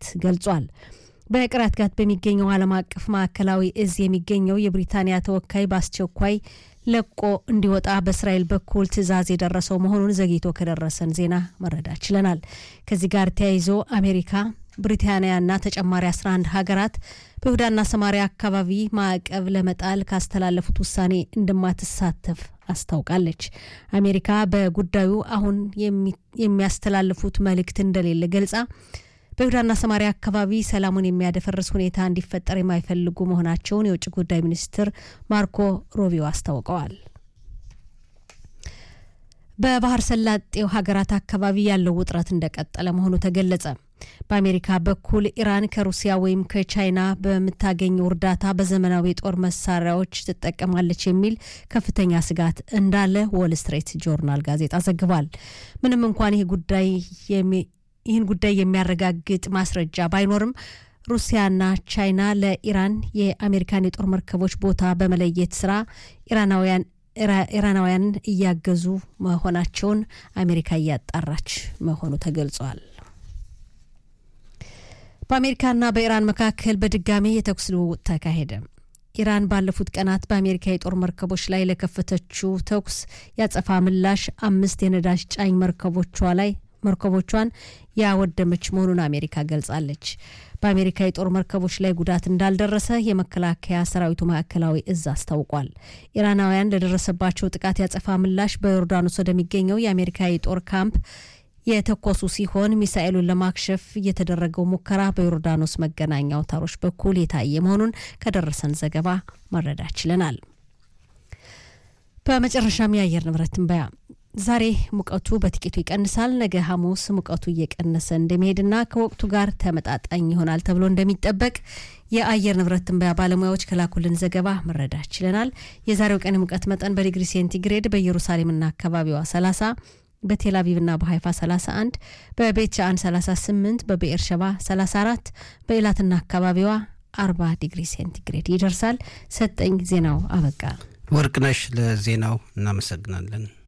ጋት ገልጿል። በቅራት ጋት በሚገኘው ዓለም አቀፍ ማዕከላዊ እዝ የሚገኘው የብሪታንያ ተወካይ በአስቸኳይ ለቆ እንዲወጣ በእስራኤል በኩል ትዕዛዝ የደረሰው መሆኑን ዘግይቶ ከደረሰን ዜና መረዳት ችለናል። ከዚህ ጋር ተያይዞ አሜሪካ ብሪታንያና ተጨማሪ 11 ሀገራት በይሁዳና ሰማሪያ አካባቢ ማዕቀብ ለመጣል ካስተላለፉት ውሳኔ እንደማትሳተፍ አስታውቃለች። አሜሪካ በጉዳዩ አሁን የሚያስተላልፉት መልእክት እንደሌለ ገልጻ በይሁዳና ሰማሪያ አካባቢ ሰላሙን የሚያደፈርስ ሁኔታ እንዲፈጠር የማይፈልጉ መሆናቸውን የውጭ ጉዳይ ሚኒስትር ማርኮ ሮቢዮ አስታውቀዋል። በባህር ሰላጤው ሀገራት አካባቢ ያለው ውጥረት እንደቀጠለ መሆኑ ተገለጸ። በአሜሪካ በኩል ኢራን ከሩሲያ ወይም ከቻይና በምታገኘው እርዳታ በዘመናዊ የጦር መሳሪያዎች ትጠቀማለች የሚል ከፍተኛ ስጋት እንዳለ ዎል ስትሬት ጆርናል ጋዜጣ ዘግቧል። ምንም እንኳን ይህ ጉዳይ ይህን ጉዳይ የሚያረጋግጥ ማስረጃ ባይኖርም ሩሲያና ቻይና ለኢራን የአሜሪካን የጦር መርከቦች ቦታ በመለየት ስራ ኢራናውያን ኢራናውያንን እያገዙ መሆናቸውን አሜሪካ እያጣራች መሆኑ ተገልጿል። በአሜሪካና በኢራን መካከል በድጋሚ የተኩስ ልውውጥ ተካሄደ። ኢራን ባለፉት ቀናት በአሜሪካ የጦር መርከቦች ላይ ለከፈተችው ተኩስ ያጸፋ ምላሽ አምስት የነዳጅ ጫኝ መርከቦቿ ላይ መርከቦቿን ያወደመች መሆኑን አሜሪካ ገልጻለች። በአሜሪካ የጦር መርከቦች ላይ ጉዳት እንዳልደረሰ የመከላከያ ሰራዊቱ ማዕከላዊ እዝ አስታውቋል። ኢራናውያን ለደረሰባቸው ጥቃት ያጸፋ ምላሽ በዮርዳኖስ ወደሚገኘው የአሜሪካ የጦር ካምፕ የተኮሱ ሲሆን ሚሳኤሉን ለማክሸፍ የተደረገው ሙከራ በዮርዳኖስ መገናኛ አውታሮች በኩል የታየ መሆኑን ከደረሰን ዘገባ መረዳት ችለናል። በመጨረሻም የአየር ንብረት ትንበያ ዛሬ ሙቀቱ በጥቂቱ ይቀንሳል። ነገ ሐሙስ ሙቀቱ እየቀነሰ እንደሚሄድና ከወቅቱ ጋር ተመጣጣኝ ይሆናል ተብሎ እንደሚጠበቅ የአየር ንብረት ትንበያ ባለሙያዎች ከላኩልን ዘገባ መረዳት ችለናል። የዛሬው ቀን ሙቀት መጠን በዲግሪ ሴንቲግሬድ በኢየሩሳሌምና አካባቢዋ 30 በቴል አቪቭና በሀይፋ 31 በቤት ሻአን 38 በብኤር ሸባ 34 በኢላትና አካባቢዋ 40 ዲግሪ ሴንቲግሬድ ይደርሳል። ሰጠኝ ዜናው አበቃ። ወርቅነሽ ለዜናው እናመሰግናለን።